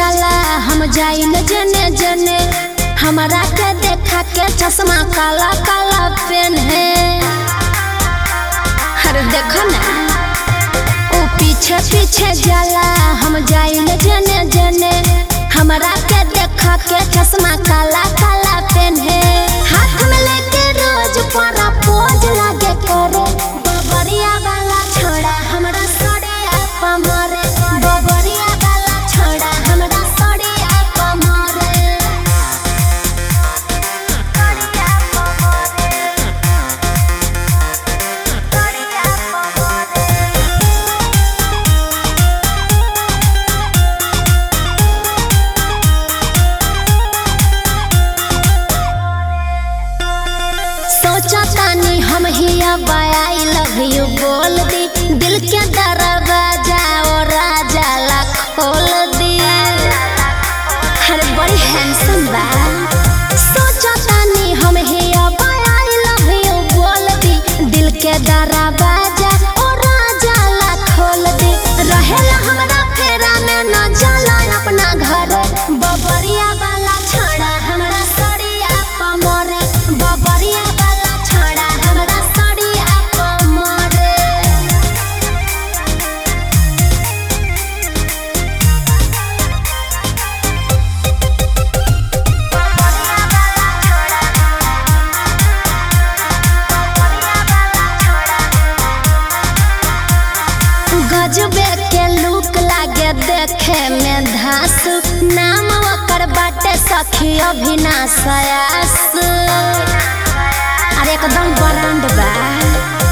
जाला हम जाइल जने जने हमरा के देखा के चश्मा काला काला पेन है अरे देखो ना ओ पीछे पीछे जाला हम जाइल जने जने हमरा के देखा के चश्मा काला काला पेन है हाथ में लेके रोज पारा पोज लागे करे बबरिया वाला छोड़ा हमरा सड़िया पमरे बबरिया वाला छोड़ा हमरा सड़िया पमरे सड़िया पमरे सड़िया पमरे सोचा तानी हम ही अब आई लव यू बोल दी दिल के दरवाजा और राजा ला खोल दी अरे बड़ी हैंडसम बा सोचा तानी हम ही अब आई लव यू बोल दी दिल के दरवाजा और राजा ला खोल दी रहेला हमरा फेरा में न जाला अपना घर बबरिया वाला छोड़ा हमरा सड़िया पमरे बबरिया वाला छोड़ा हमरा सड़िया पमरे गजबे के लुक लागे देखे में धासु नाम ओकर बाटे सखी अभिनाश आयास अरे एकदम ब्रांड बा